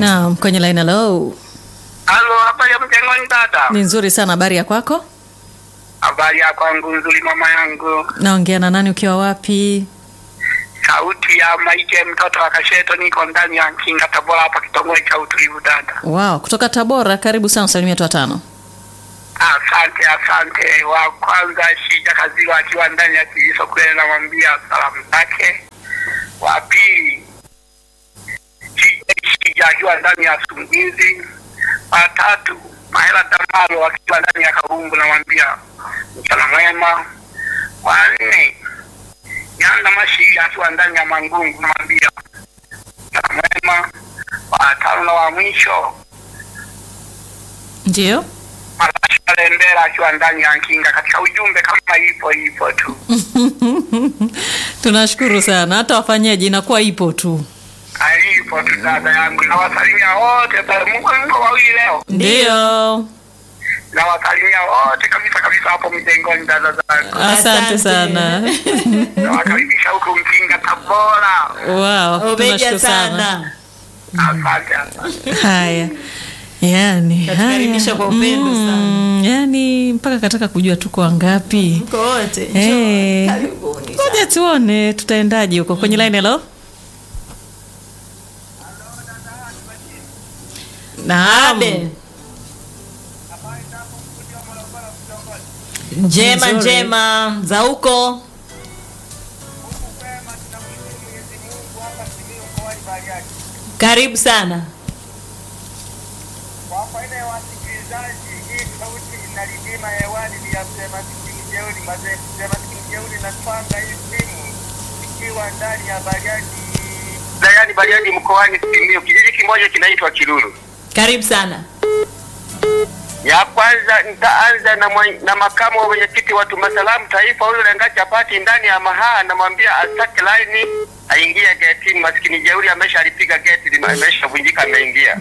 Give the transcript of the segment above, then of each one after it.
Naam, kwenye line hello. Halo, habari ya mjengoni dada? Ni nzuri sana, habari ya kwako? Habari ya kwangu nzuri mama yangu. Naongea na nani ukiwa wapi? Sauti ya Maige mtoto wa Kasheto, niko ndani ya Nkinga Tabora hapa kitongoji cha utulivu dada. Wow, kutoka Tabora, karibu sana salimia watu watano. Asante, asante. Wa kwanza Shija Kazilo akiwa ndani ya Kiliso kule, namwambia salamu zake. Wa pili Shija Shija akiwa ndani ya Sungizi. Wa tatu Mahela Damalo akiwa ndani ya Karumbu, namwambia mchana mwema. Wa nne Nyanda Mashiri akiwa ndani ya Mangungu, namwambia mchana mwema. Wa tano na wa mwisho Ndio. Malasha Lembera akiwa ndani ya Nkinga. Katika ujumbe kama ipo ipo tu. Tunashukuru sana, hata wafanyaji inakuwa ipo tu. Alipo tu dada yangu, nawasalimia wote pale. Mungu Mungu wawili leo, Ndio. nawasalimia wote kabisa kabisa hapo mjengoni, dada zangu, Asante Asante. sana. nawakaribisha huko Mkinga Tabora. Wow, Umeja tunashukuru sana. sana. Asante, asante. Haya. Yani, Katukaribisha kwa upendo Mm, yani mpaka kataka kujua tuko wangapi. Mko wote. Eh. Karibuni. Ngoja tuone tutaendaje huko kwenye line hello. Naam. Abe. Njema Nzuri. njema za huko. Karibu sana. Kwa faida ya wasikilizaji, hii sauti inalindima hewani ni ya mzee Masikini Jeuri. Mzee mzee Masikini Jeuri natwanga hii simu ikiwa ndani ya Bariadi, wilayani Bariadi mkoani Simiyu, kijiji kimoja kinaitwa Kiruru. Karibu sana. Ya kwanza nitaanza na, mwa- na makamu wa mwenyekiti wa Tumasalamu Taifa, huyu Lenga Chapati ndani ya Mahaa, namwambia asake laini aingie getini. Masikini Jeuri amesha alipiga geti, lime- ameshavunjika ameingia.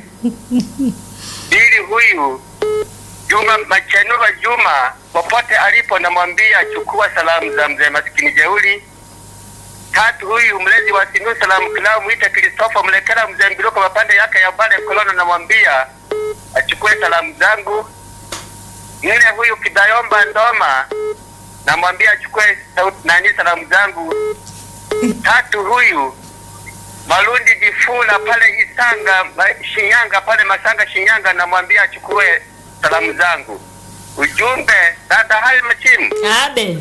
Pili, huyu Juma Machenura Juma, popote alipo, namwambia chukua salamu za mzee Masikini Jeuri. Tatu, huyu mlezi wa Simiyu Salamu Club mwite Christopher Mlekela mzee Mbiluko mapande yake ya Bale Kolono, namwambia achukue salamu zangu. Nne, huyu Kidayomba Ndoma namwambia achukue sauti nani salamu zangu. Tatu, huyu Malundi Jifula pale Isanga ma- Shinyanga pale Masanga Shinyanga, namwambia achukue salamu zangu. Ujumbe dada hali machimu, Abe.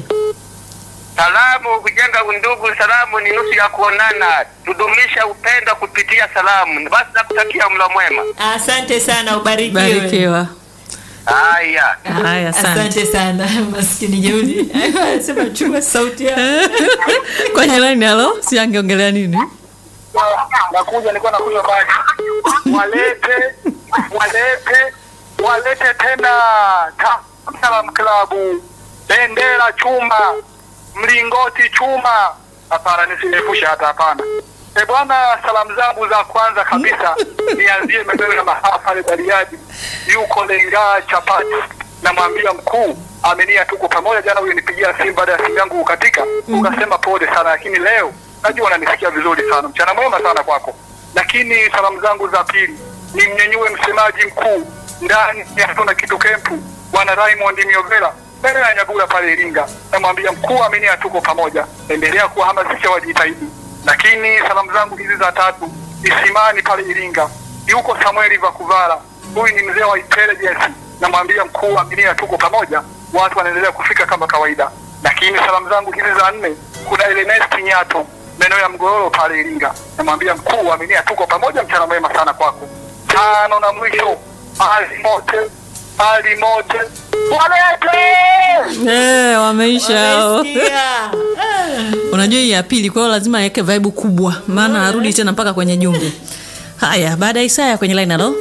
salamu kujenga undugu, salamu ni nusu ya kuonana, tudumisha upendo kupitia salamu. Basi nakutakia mlo mwema. Asante sana ubarikiwe. Barikiwa. Haya. Haya, asante. Asante sana maskini jeuri. Sema chukua sauti ya. kwenye line hello, si angeongelea nini? nakuja nilikuwa nakunywa maji walete walete walete tena Ta- Salam klabu bendera chuma mlingoti chuma hapana nisirefusha hata hapana e bwana salamu zangu za kwanza kabisa nianzie maeneo ya mahaa pale bariadi yuko lengaa chapati namwambia mkuu amenia tuko pamoja jana huyo nipigia simu baada ya simu yangu kukatika ukasema pole sana lakini leo najua unanisikia vizuri sana mchana mwema sana kwako lakini salamu zangu za pili ni mnyenyue msemaji mkuu ndani ya hatuna kitu kempu bwana Raymond Miovela mbele ya Nyagula pale Iringa, namwambia mkuu amenia tuko pamoja, endelea kuwahamasisha wajitahidi. Lakini salamu zangu hizi za tatu Isimani pale Iringa, yuko Samueli Vakuvala, huyu ni mzee wa intelligence, namwambia mkuu amenia tuko pamoja, watu wanaendelea kufika kama kawaida. Lakini salamu zangu hizi za nne kuna Ernest Nyato maeneo ya Mgororo pale Iringa, namwambia mkuu aminia tuko pamoja, mchana mwema sana kwako. Tano na mwisho ali mote ali mote walete Eh, wameisha hao. Wamesikia. Unajua hii ya pili, kwa hiyo lazima aweke vibe kubwa, maana arudi tena mpaka kwenye jumbe. Haya, baada ya Isaya kwenye line hello.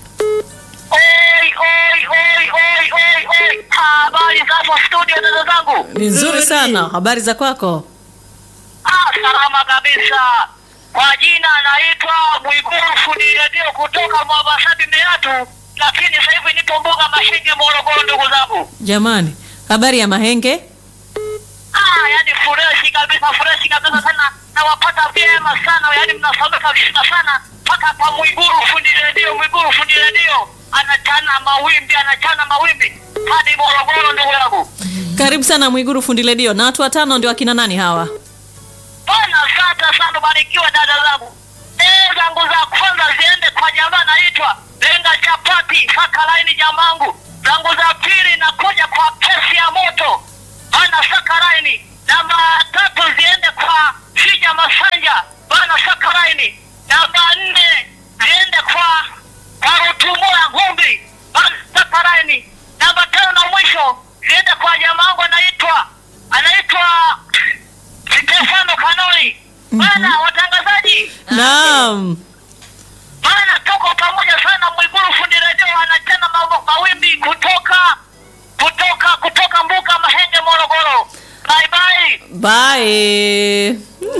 Oi, oi, oi, oi, oi, oi. Habari zako studio dada zangu? Ni nzuri Nzuri. sana. Habari za kwako? Ah, salama kabisa. Kwa jina naitwa Mwiguru Fundi Radio kutoka Mwabasadi Meatu, lakini sasa hivi nipo mbuga Mashinge Morogoro, ndugu zangu. Jamani, habari ya Mahenge? Ah, yani freshi kabisa, freshi kabisa sana. Nawapata vyema sana, yani mnasomeka vizuri sana mpaka kwa Mwiguru fundi redio, Mwiguru fundi redio anachana mawimbi, anachana mawimbi hadi Morogoro, ndugu yangu. Karibu sana Mwiguru fundi redio. Na watu watano ndio akina nani hawa? Bwana, asante sana, barikiwa dada zangu. Eh, zangu za kwanza ziende kwa jamaa naitwa Lenga Chapati Saka Laini jamangu. Zangu za pili nakuja kwa kesi ya moto bana Saka Laini. Namba tatu ziende kwa Shija Masanja bana Saka Laini. Namba nne ziende kwa kwa Rutumura Ngumbi bana Saka Laini. Namba tano na mwisho ziende kwa jamangu anaitwa anaitwa Stefano Kanoi. Bana watangazaji, Naam. bana tuko pamoja sana. Mwiguru fundi redio anachana ma- mawimbi kutoka kutoka kutoka Mbuga Mahenge, Morogoro. Bye bye. Bye.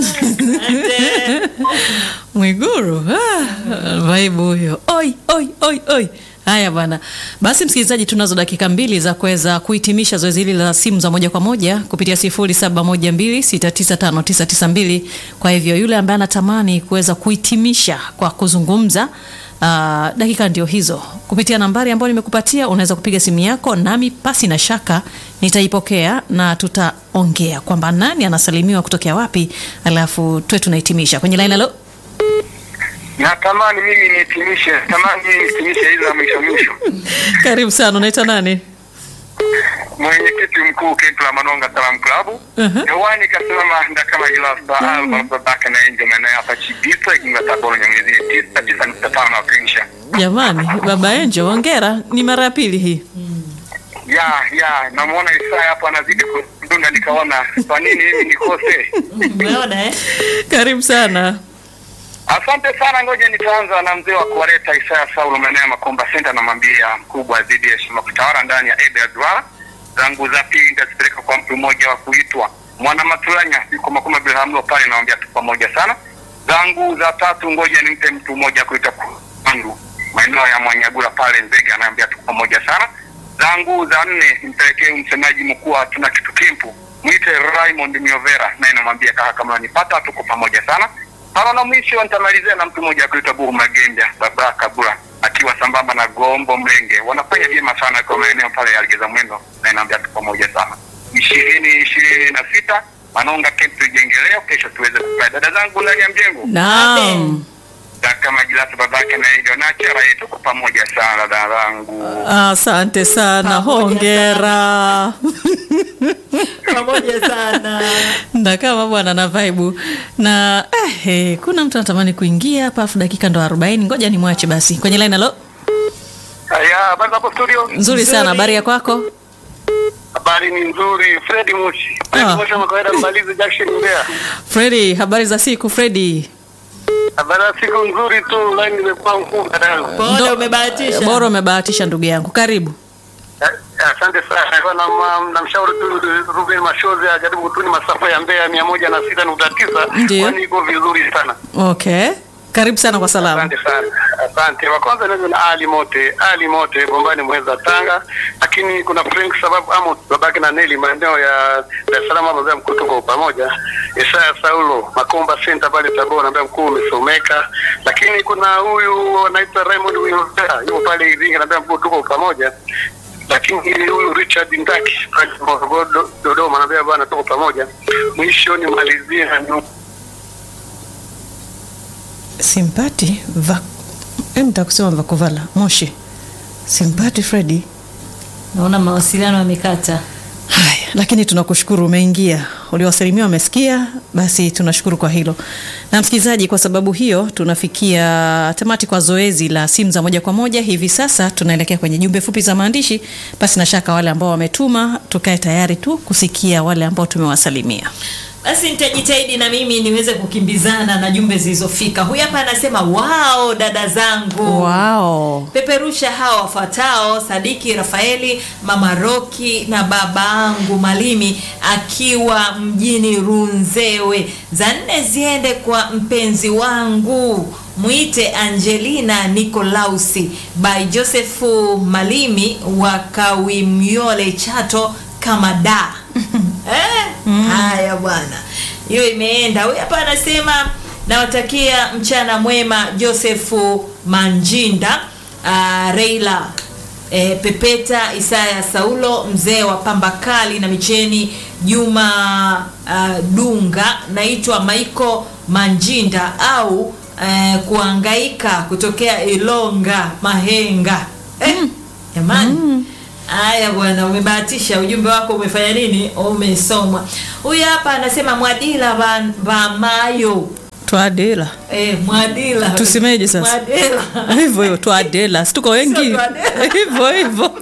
Mwiguru ah, vaibu huyo. Oi, oi, oi, oi. Haya bwana, basi msikilizaji, tunazo dakika mbili za kuweza kuhitimisha zoezi hili la simu za moja kwa moja kupitia 0712695992. Kwa hivyo yule ambaye anatamani kuweza kuhitimisha kwa kuzungumza Uh, dakika ndio hizo kupitia nambari ambayo nimekupatia unaweza kupiga simu yako nami pasi na shaka nitaipokea na tutaongea kwamba nani anasalimiwa kutokea wapi alafu tuwe tunahitimisha kwenye laini alo Natamani mimi nihitimishe, tamani nihitimishe hizi za mwisho mwisho. karibu sana unaitwa nani Mwenyekiti mkuu Kempu la Manonga Salam Klabu Mhm. hewani kasimama ndakama jilasa alba babake na enjo maeneo hapa Chibisa Iginga Taboro Nyamwezi tisa tisa nukta tano wakilisha jamani baba enjo hongera ni mara ya pili hii ya ya namuona Isaya hapo anazidi kudunda, nikaona kwa nini mimi nikose. Umeona eh? karibu sana Asante sana, ngoja nitaanza na mzee wa kuwaleta Isaya Saulo maeneo ya Makomba Center, namwambia mkubwa zidi ya heshima kutawala ndani ya Ebe Duara. Zangu za pili nitazipeleka kwa mtu mmoja wa kuitwa Mwana Matulanya, yuko Makoma Bilhamlo pale, namwambia tu pamoja sana. Zangu za tatu ngoja nimpe mtu mmoja kuitwa Kwandu maeneo ya Mwanyagula pale Nzega, anaambia tu pamoja sana. Zangu za nne nimpelekee msemaji mkuu wa tuna kitu kimpu mwite Raymond Miovera, naye namwambia kaka, kama unanipata tuko pamoja sana. Tano na mwisho nitamalizia na mtu mmoja kuitwa Buhu Magembya, baba Kabula akiwa sambamba na Gombo Mlenge, wanafanya vyema sana kwa maeneo pale ya Ligeza Mwendo, na inaambia tu pamoja sana. ishirini ishirini na sita Manonga Camp tujengeleo, kesho tuweze kukaa. Dada zangu ndani ya mjengo naam kama Jilasa babake na ndio na chera yetu kwa pamoja sana dada zangu. asante sana Pamoja hongera Pamoja sana. ndakama bwana na vaibu na eh, eh, kuna mtu anatamani kuingia hapa afu dakika ndo 40 ngoja nimwache basi kwenye line alo Haya, habari hapo studio? nzuri sana habari ya kwako Habari ni nzuri. Fred Moshi. Fred Ah. Moshi kama kawaida mbalizi Jackson Mbeya. fredi habari za siku fredi Habari ya siku nzuri tu, line imekuwa ngumu dada yangu. Bora Ndo- umebahatisha. bora umebahatisha ndugu yangu karibu Eh, Asante sana. Nilikuwa na ma- namshauri tu Ruben Mashozi ajaribu kutuni masafa ya Mbeya mia moja na sita nukta tisa Ndiyo. kwani iko vizuri sana. okay karibu sana kwa salamu Asante sana, asante. Wa kwanza naweza na Ali Mote, Ali Mote Bombani Mweza Tanga, lakini kuna Frank sababu Amos babake na Neli maeneo ya Dar es Salaam hapo mbele mkuu tuko pamoja. Isaya Saulo Makomba Center pale Tabora ambaye mkuu umesomeka, lakini kuna huyu anaitwa Raymond Wilbera yuko pale Iringa ambaye mkuu tuko pamoja lakini huyu Richard Ndaki pale Morogoro Do- Dodoma anambia bwana tuko pamoja. Mwisho nimalizie na nyu- simpati va mtakusema vakuvala moshi simpati fredi Naona mawasiliano yamekata. haya lakini tunakushukuru umeingia uliowasalimia wamesikia basi tunashukuru kwa hilo na msikilizaji kwa sababu hiyo tunafikia tamati kwa zoezi la simu za moja kwa moja hivi sasa tunaelekea kwenye jumbe fupi za maandishi basi na shaka wale ambao wametuma tukae tayari tu kusikia wale ambao tumewasalimia Basi nitajitahidi na mimi niweze kukimbizana na jumbe zilizofika. Huyu hapa anasema wao, dada zangu wow. peperusha hawa wafuatao: Sadiki Rafaeli, Mama Roki na babangu Malimi akiwa mjini Runzewe. Za nne ziende kwa mpenzi wangu mwite Angelina Nikolausi by Josefu Malimi wa Kawimyole Chato kama da eh? Haya bwana, hiyo imeenda. Huyu hapa anasema nawatakia mchana mwema Josefu Manjinda, uh, Reila e, Pepeta Isaya Saulo, mzee wa pamba kali na micheni, Juma uh, Dunga, naitwa Maiko Manjinda au eh, kuangaika kutokea Ilonga Mahenga. Eh, jamani Haya bwana, umebahatisha. Ujumbe wako umefanya nini? Umesomwa. Huyu hapa anasema Mwadila va, va mayo Twadela. eh, Mwadila Tusemeje sasa? Mwadila Hivyo hivyo Twadela. Si tuko wengi. Sio Twadela. Hivyo hivyo.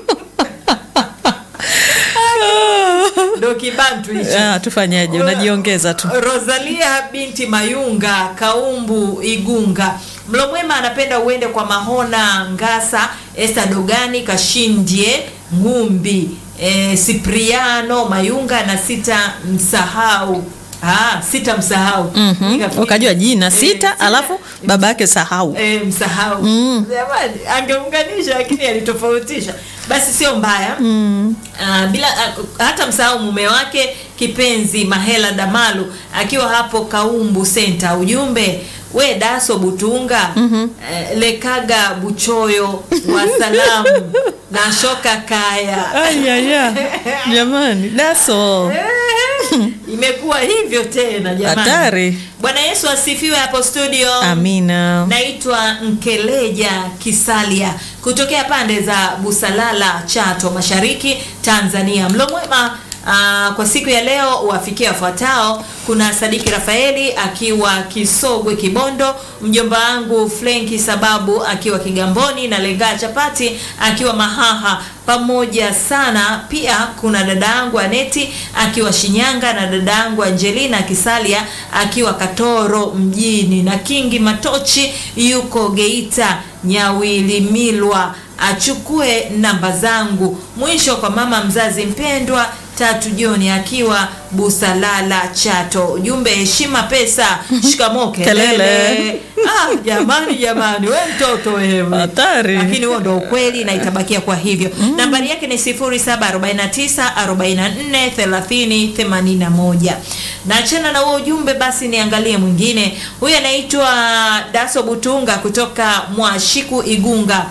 ndo kibantu hicho. Ah, tufanyaje? Unajiongeza tu. Rosalia binti Mayunga Kaumbu Igunga Mlomwema anapenda uende kwa Mahona Ngasa Esther Dogani Kashindie Ngumbi e, Sipriano Mayunga na sita msahau ah, sita msahau Mhm. Nikafikiri- Ukajua jina Eh, sita alafu baba yake sahau. e, msahau Mm. jamani angeunganisha lakini alitofautisha basi sio mbaya Mm. Ah, bila ah, hata msahau mume wake kipenzi Mahela Damalu akiwa hapo Kaumbu Center. Ujumbe we Daso Butunga eh, lekaga buchoyo wa salamu na shoka kaya Ayaya. Jamani, daso. Eh, imekuwa hivyo tena jamani. Hatari. Bwana Yesu asifiwe hapo studio. Amina. Naitwa Nkeleja Kisalia kutokea pande za Busalala, Chato, Mashariki, Tanzania. Mlo mwema ah, kwa siku ya leo wafikia wafuatao. Kuna Sadiki Rafaeli akiwa Kisogwe Kibondo, mjomba wangu Flenki Sababu akiwa Kigamboni na Lengaa Chapati akiwa Mahaha pamoja sana. Pia kuna dada yangu Aneti akiwa Shinyanga na dada yangu Angelina Kisalia akiwa Katoro mjini na Kingi Matochi yuko Geita Nyawilimilwa achukue namba zangu. Mwisho kwa mama mzazi mpendwa Tatu Joni akiwa Busalala Chato. Ujumbe heshima pesa, shikamoo kelele. Kelele. Ah, jamani jamani, we mtoto wewe. Hatari. Lakini huo ndo ukweli na itabakia kwa hivyo. Nambari yake ni 0749 44 30 81. Naachana na huo ujumbe basi niangalie mwingine. Huyu anaitwa Daso Butunga kutoka Mwashiku Igunga.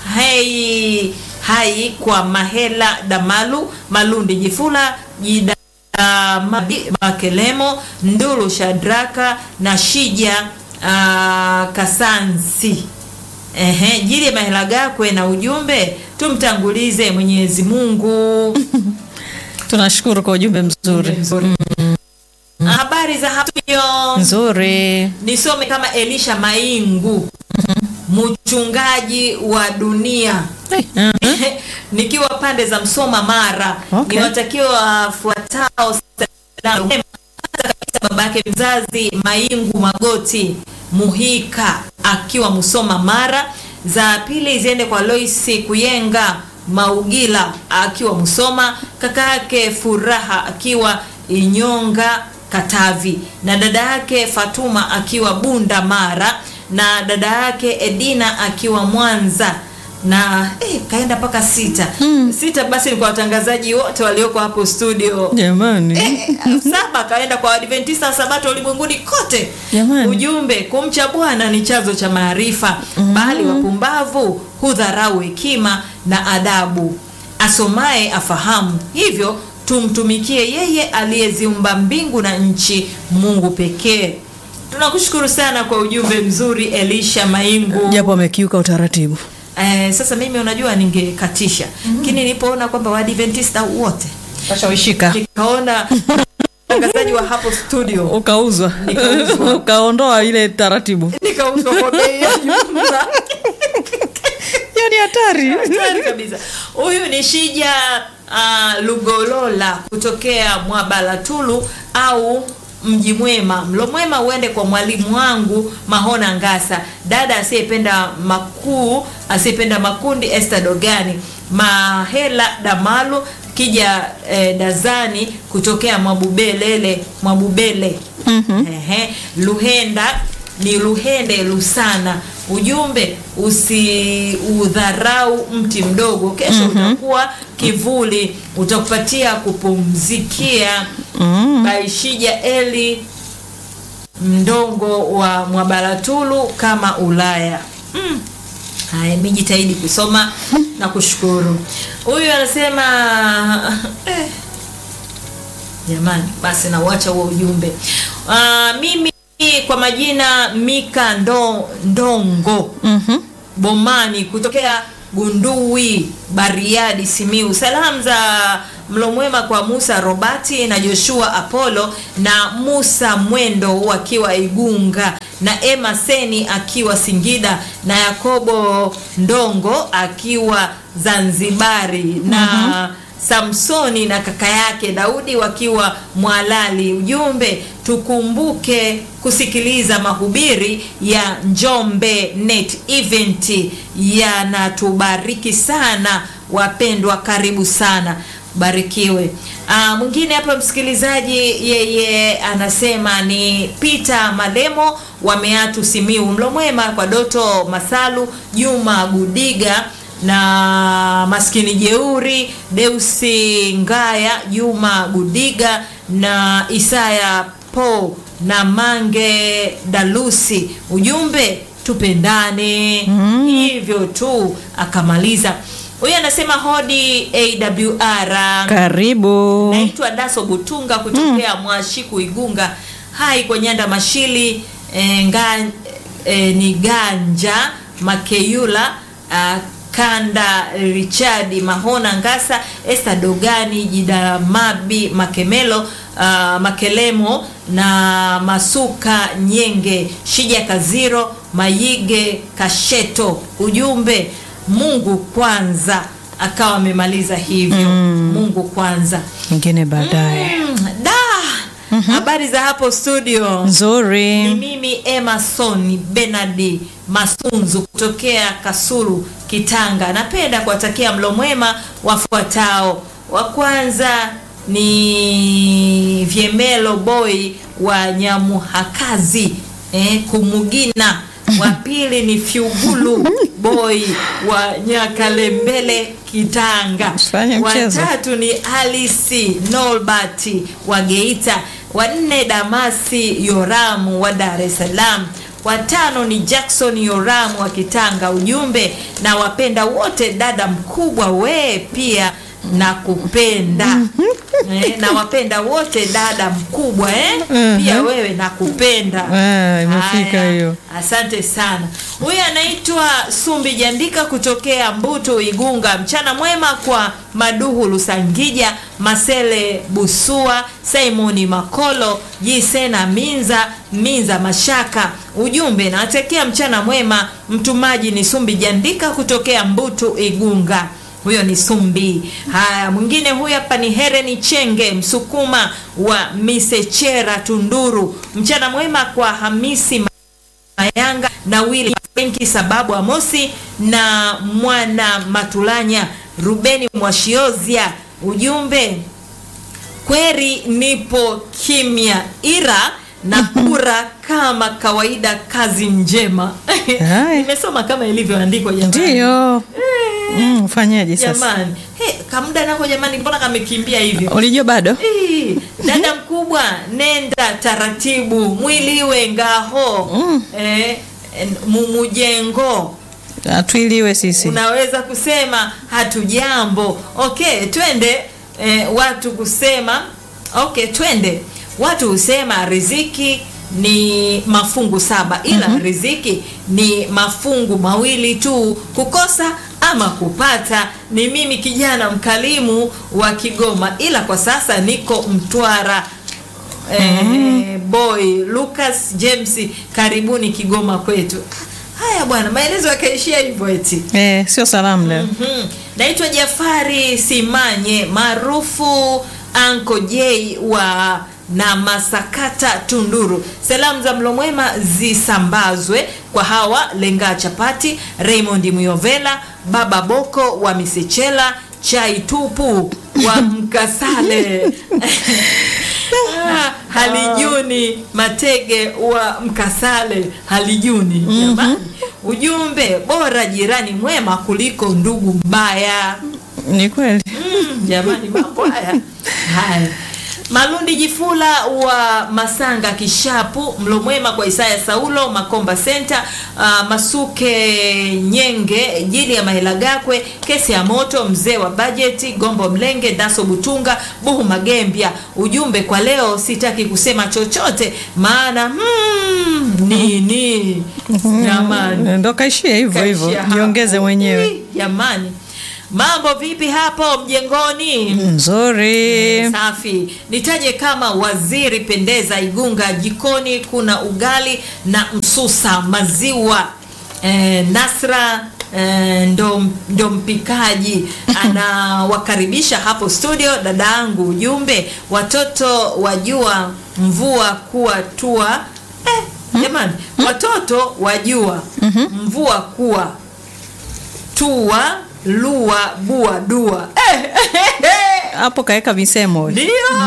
Hai hai kwa Mahela Damalu Malundi Jifula Jida Mabi- Makelemo Ndulu Shadraka na Shija ah, Kasansi. Ehe, jili ya mahela gakwe na ujumbe tumtangulize Mwenyezi Mungu. Tunashukuru kwa ujumbe mzuri. Habari za hapo Nzuri. nisome kama Elisha Maingu mchungaji wa dunia Eh, ah, nikiwa pande za Msoma Mara Okay. niwatakiwa wafuatao salamu njema. Kwanza kabisa baba yake mzazi Maingu Magoti Muhika akiwa Msoma Mara. Za pili ziende kwa Loisi Kuyenga Maugila akiwa Musoma, kaka yake Furaha akiwa Inyonga Katavi, na dada yake Fatuma akiwa Bunda Mara, na dada yake Edina akiwa Mwanza na eh, kaenda mpaka sita sita. Basi ni kwa watangazaji wote walioko hapo studio Jamani. Eh, saba kaenda kwa Adventista wa Sabato ulimwenguni kote. Jamani. Ujumbe, kumcha Bwana ni chanzo cha maarifa, bali wapumbavu hudharau hekima na adabu. Asomaye afahamu, hivyo tumtumikie yeye aliyeziumba mbingu na nchi, Mungu pekee. Tunakushukuru sana kwa ujumbe mzuri Elisha Maingu. Japo amekiuka utaratibu. Eh, sasa mimi unajua ningekatisha, lakini nilipoona kwamba Waadventista wote Kashawishika. nikaona mtangazaji wa hapo studio Ukauzwa. Nikauzwa. Ukaondoa ile taratibu. nikauzwa kwa bei ya jumla. Hiyo ni hatari. Hatari kabisa. Huyu ni Shija uh, Lugolola kutokea Mwabalatulu au mji mwema. Mlo mwema uende kwa mwalimu wangu Mahona Ngasa, dada asiyependa makuu, asiyependa makundi, Esther Dogani, Mahela Damalu kija eh, Dazani kutokea Mwabubelele Mwabubele Ehe, Luhenda ni Luhende Lusana. Ujumbe usiudharau mti mdogo, kesho utakuwa kivuli, utakupatia kupumzikia. Mm. Baishija Eli mdongo wa Mwabaratulu kama Ulaya. Mm. Haya, nimejitahidi kusoma na kushukuru. Huyu anasema eh, jamani, basi nauacha huo ujumbe. Uh, mimi kwa majina Mika Ndo, Ndongo Mhm. Bomani kutokea Gundui, Bariadi, Simiu. Salamu za mlo mwema kwa Musa Robati na Joshua Apollo na Musa Mwendo wakiwa Igunga na Emma Seni akiwa Singida na Yakobo Ndongo akiwa Zanzibari na Samsoni na kaka yake Daudi wakiwa Mwalali. Ujumbe, tukumbuke kusikiliza mahubiri ya Njombe Net Event, yanatubariki sana wapendwa, karibu sana, barikiwe. Ah, mwingine hapa msikilizaji, yeye anasema ni Peter Malemo wa Meatu Simiu. Mlo mwema kwa Doto Masalu, Juma Gudiga na maskini jeuri Deusi Ngaya, Juma Gudiga na Isaya Po na Mange Dalusi. Ujumbe tupendane, hivyo tu. Akamaliza huyu anasema hodi AWR. Karibu. Naitwa Daso Butunga kutokea Mwashiku Igunga. Hai kwa Nyanda Mashili e, nga, e, ni Ganja Makeyula a, Kanda Richard Mahona Ngasa Esther Dogani Jidamabi Makemelo a, Makelemo na Masuka Nyenge Shija Kaziro Mayige Kasheto. Ujumbe Mungu kwanza, akawa amemaliza hivyo. Mungu kwanza. Ingine baadaye. Mm, da habari za hapo studio ni Nzuri. mimi Emerson Benard Masunzu kutokea Kasulu Kitanga. Napenda kuwatakia mlo mwema wafuatao. Wa kwanza ni Vyemelo Boy wa Nyamuhakazi eh, Kumugina. Wa pili ni Fyugulu Boy wa Nyakalembele Kitanga. Usifanye Wa mchezo. tatu ni Alice Nolbert wa Geita. Wa nne Damasi Yoramu wa Dar es Salaam. Wa tano ni Jackson Yoramu wa Kitanga. Ujumbe na wapenda wote, dada mkubwa we pia nakupenda eh, na wapenda wote dada mkubwa eh? pia Mhm. wewe nakupenda. Ah, imefika Haya, hiyo. Asante sana. Huyu anaitwa Sumbi Jandika kutokea Mbuto Igunga. Mchana mwema kwa Maduhu Lusangija, Masele Busua, Simoni Makolo, Jisena Minza, Minza Mashaka. Ujumbe nawatakia mchana mwema. Mtumaji ni Sumbi Jandika kutokea Mbuto Igunga. Huyo ni Sumbi. Haya, mwingine huyu hapa ni Hereni Chenge Msukuma wa Misechera Tunduru. Mchana mwema kwa Hamisi Mayanga na Willy Frenki sababu Amosi na mwana Matulanya Rubeni Mwashiozia. Ujumbe kweri, nipo kimya ira na kura kama kawaida, kazi njema. Hai. Nimesoma kama ilivyoandikwa jamani. Ndiyo. Mm, ufanyaje sasa? Jamani, hey, kamda nako jamani, mbona kamekimbia hivyo? Ulijua bado? Ii, dada mkubwa, nenda taratibu, mwiliwe ngaho Mm. eh, en- mumujengo Atuiliwe sisi. unaweza kusema hatujambo. Okay, twende eh, watu kusema okay, twende watu husema riziki ni mafungu saba ila riziki ni mafungu mawili tu, kukosa ama kupata. Ni mimi kijana mkalimu wa Kigoma, ila kwa sasa niko Mtwara. Eh, boy Lucas James, karibuni Kigoma kwetu. Haya bwana, maelezo yakaishia hivyo eti. Eh, sio salamu leo. Mhm. Naitwa Jafari Simanye maarufu Anko J wa na Masakata Tunduru. Salamu za mlo mwema zisambazwe kwa hawa Lenga Chapati, Raymond Muyovela, Baba Boko wa Misechela, Chai Tupu wa Mkasale. Ah, Halijuni Matege wa Mkasale, Halijuni jamani. Ujumbe bora jirani mwema kuliko ndugu mbaya. Ni kweli. Mm, jamani mambo haya haya Malundi Jifula wa Masanga Kishapu, mlo mwema kwa Isaya Saulo Makomba Center, uh, Masuke Nyenge, Jili ya Mahela Gakwe, Kesi ya Moto, mzee wa bajeti, Gombo Mlenge, Daso Butunga, Buhu Magembya. Ujumbe kwa leo, sitaki kusema chochote maana hmm, nini jamani ndo kaishia hivyo hivyo, Kaishia hapo. jiongeze mwenyewe. Ui, Jamani, mambo vipi hapo mjengoni? Nzuri. Safi. Nitaje kama waziri pendeza Igunga, jikoni kuna ugali na msusa maziwa. Eh, Nasra eh, ndo, ndo mpikaji anawakaribisha hapo studio. Dada yangu, ujumbe watoto wajua mvua kuwa tua eh, jamani, watoto wajua mvua kuwa tua lua bua dua eh, Hapo kaweka misemo ndio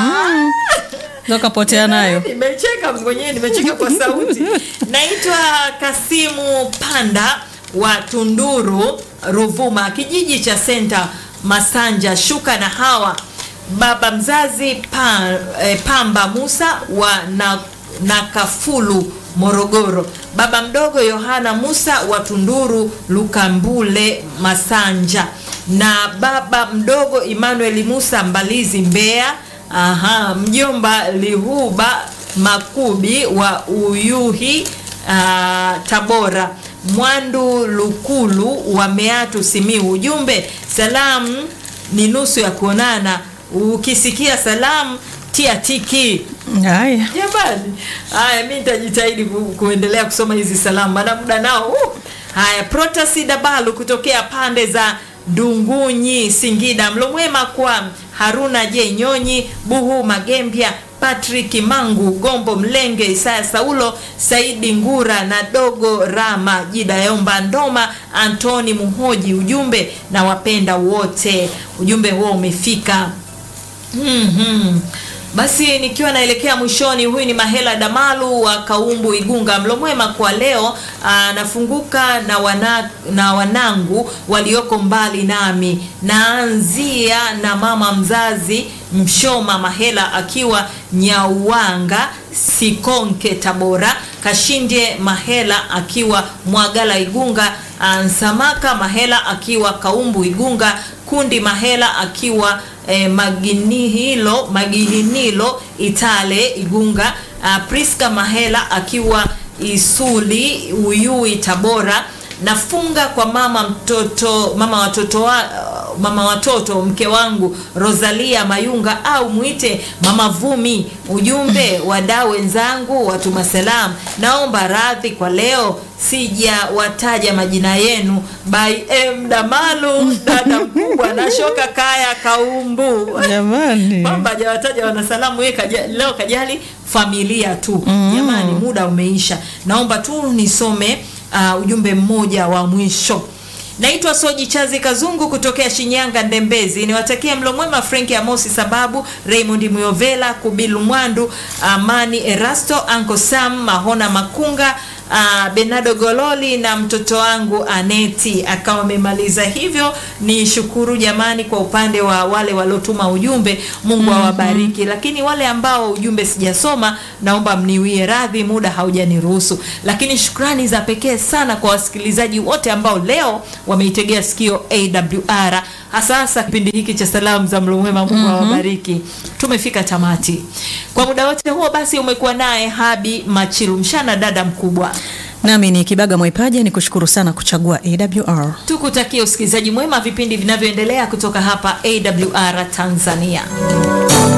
ndo kapotea nayo. nimecheka mwenyewe nimecheka kwa sauti naitwa kasimu panda wa tunduru ruvuma kijiji cha senta masanja shuka na hawa baba mzazi pa, eh, pamba musa wa na, nakafulu morogoro baba mdogo yohana musa wa tunduru lukambule masanja na baba mdogo emmanuel musa mbalizi mbeya Aha, mjomba Lihuba Makubi wa Uyuhi ah, Tabora, Mwandu Lukulu wa Meatu Simiu. Ujumbe, salamu ni nusu ya kuonana. Ukisikia salamu tia tiki. Haya, Jamani, haya mi nitajitahidi ku, kuendelea kusoma hizi salamu, maana muda nao uh. Haya, Protasi Dabalu kutokea pande za Dungunyi, Singida. Mlo mwema kwa Haruna J Nyonyi, Buhu Magembya, Patrick Mangu, Gombo Mlenge, Isaya Saulo, Saidi Ngura na Dogo Rama, Jida Yomba Ndoma, Antoni Muhoji. Ujumbe na wapenda wote. Ujumbe huo umefika. Mhm. Basi nikiwa naelekea mwishoni, huyu ni Mahela Damalu wa Kaumbu Igunga. Mlo mwema kwa leo, anafunguka na, wana, na wanangu walioko mbali nami. Naanzia na mama mzazi Mshoma Mahela akiwa Nyauwanga Sikonke Tabora, Kashinde Mahela akiwa Mwagala Igunga, Nsamaka Mahela akiwa Kaumbu Igunga, Kundi Mahela akiwa eh, Maginihilo Magihinilo Itale Igunga, uh, Priska Mahela akiwa Isuli Uyui Tabora. Nafunga kwa mama mtoto mama watoto wa, mama watoto mke wangu Rosalia Mayunga au mwite mama Vumi. Ujumbe wadau wenzangu, watuma salam, naomba radhi kwa leo sijawataja majina yenu. By M Damalu, dada mkubwa na shoka kaya Kaumbu jamani. kwamba hajawataja wanasalamu yeye kaja, leo kajali familia tu jamani muda umeisha naomba tu nisome uh, ujumbe mmoja wa mwisho naitwa soji chazi kazungu kutokea shinyanga ndembezi niwatakie mlo mwema frenki amosi sababu raymond muyovela kubilu mwandu amani erasto anko sam mahona makunga uh, benado gololi na mtoto wangu aneti akawa amemaliza hivyo ni shukuru jamani kwa upande wa wale waliotuma ujumbe mungu awabariki lakini wale ambao ujumbe sijasoma naomba mniwie radhi muda haujaniruhusu lakini shukrani za pekee sana kwa wasikilizaji wote ambao leo wameitegea sikio awr hasa hasa kipindi hiki cha salamu za mlo mwema mungu awabariki tumefika tamati kwa muda wote huo basi umekuwa naye habi machilu mshana dada mkubwa Nami ni Kibaga Mwaipaja, ni kushukuru sana kuchagua AWR. tukutakie usikilizaji mwema vipindi vinavyoendelea kutoka hapa awr tanzania